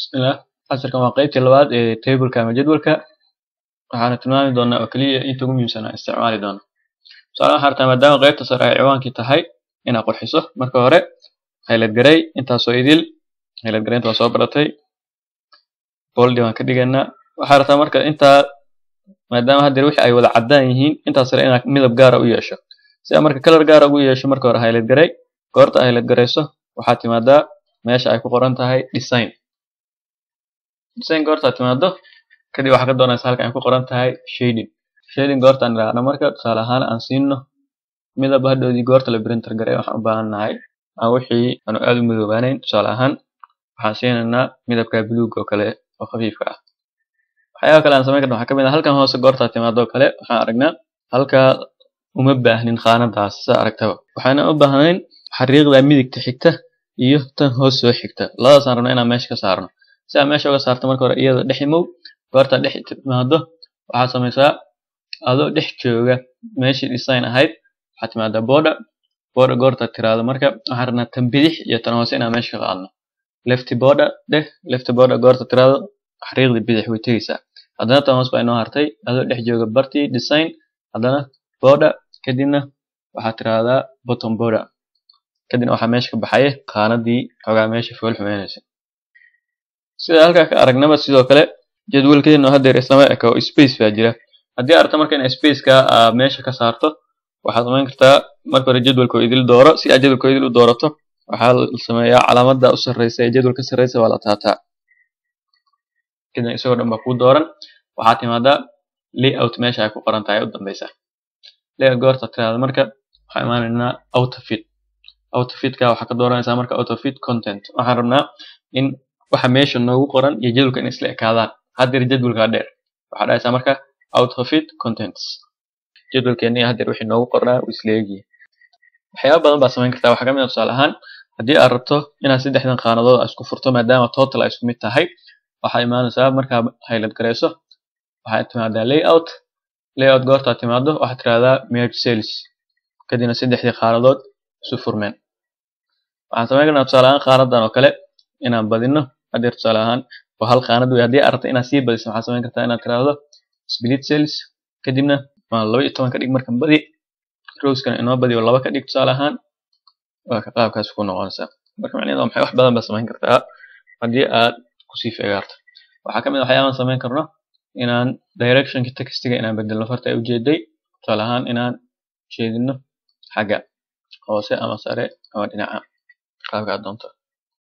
bismillah casharkan waa qeybtii labaad ee tableka ama jadwalka waxaana tilmaami doonaa oo keliya inta ugu muhiimsan aan isticmaali doono tusaale waxaa rabtaa maadaama qeybta sare ay ciwaankii tahay inaad qurxiso marka hore haylad garay intaasoo idil haylad garaynta waa soo baratay boldi waan ka dhigaynaa waxaa rabtaa marka intaa maadaama haddeer wixii ay wada caddaan yihiin intaas sare inaad midab gaara u yeesho si aad marka kalar gaara ugu yeesho marka hore haylad garay goorta haylad garayso waxaad timaadaa meesha ay ku qoran tahay design design goortaad timaado kadib waxaa ka doonaysa halka ay ku qoran tahay shading shading goortaan idhaahno marka tusaale ahaan aan siino midab hadhoodii goorta la printer garay waxaan u baahan nahay aan wixii aanu aad u midoobaanayn tusaale ahaan waxaan siinaynaa midabka buluug oo kale oo khafiifka ah waxyaaba kale aan samayn karna waxaa ka mid ah halkan hoose goortaad timaado oo kale waxaan aragnaa halkaa uma baahnin khaanadaas sidaa aragtaba waxaana u baahnayn xariiqda midigta xigta iyo tan hoos soo xigta labadaasaan rabna inaan meesha ka saarno si aad meesha uga saarto marka hore iyada dhex imow goortaad dhex timaado waxaad samaysaa adoo dhex jooga meeshii design ahayd waxaad timaadaa border border goortaad tiraado marka waxaan rabnaa tan bidix iyo tan hoose inaan meesha ka qaadno lefty border dheh lefty border goortaad tiraado xariiqda bidix way tegeysaa haddana tan hoos baa inoo hartay adoo dhex jooga bartii design haddana border kadibna waxaad tiraahdaa bottom border kadibna waxaa meesha ka baxaya qaanadii xogaa meesha fool xumeynaysa sida halkaa ka aragnaba sidoo kale jadwalkeenu haddeer islama eka oo space baa jira haddii aragto marka in spaceka aad meesha ka saarto waxaad samayn kartaa marka hore jadwalka idil dooro si aad jadwalka idil u doorato waxaa la sameeyaa calaamada u sarreysa ee jadwalka sarreysa waa la taataa kadibna isagoo dhan baa kuu dooran waxaad timaadaa layout meesha ay ku qoran tahay u dambeysa layout goorta tiraada marka waxaan imaanaynaa autofit autofitka waxaa ka dooranaysaa marka autofit content waxaan rabnaa in waxa meesha noogu qoran iyo jadwalka in isla ekaadaan haddeer jadwalkaa dheer waxaa dhahaysaa marka autofit contents jadwalkeeni haddeer wixii noogu qornaa uu isla egyihi waxyaaba badan baa samayn kartaa waxaa ka mid ah tusaale ahaan haddii aad rabto inaad saddexdan qaanadood isku furto maadaama total ay isku mid tahay waxaa imaanaysaa markaa haylad garayso waxaad timaadaa layout layout goortaad timaado waxaad tirahdaa merge cells kadibna saddexdii qaanadood isu furmeen waxaan samayn karnaa tusaale ahaan qaanadan oo kale inaan badino haddeer tusaale ahaan waa hal qaanad wey haddii aad rabto inaad sii badiso waxaad samayn kartaa inaad tiraahdo split cells kadibna waa laba iyo toban ka dhig markan badi rowskana inoo badi oo laba ka dhig tusaale ahaan waa ka qaabkaas ku noqonaysaa marka macnaheedu waa maxay wax badan baa samayn kartaa haddii aad kusii feegaarto waxaa ka mid ah waxyaabaan samayn karno inaan directionka textiga inaan bedelno farta ay ujeeday tusaale ahaan inaan jeedino xagga hoose ama sare ama dhinaca qaabka aad doonto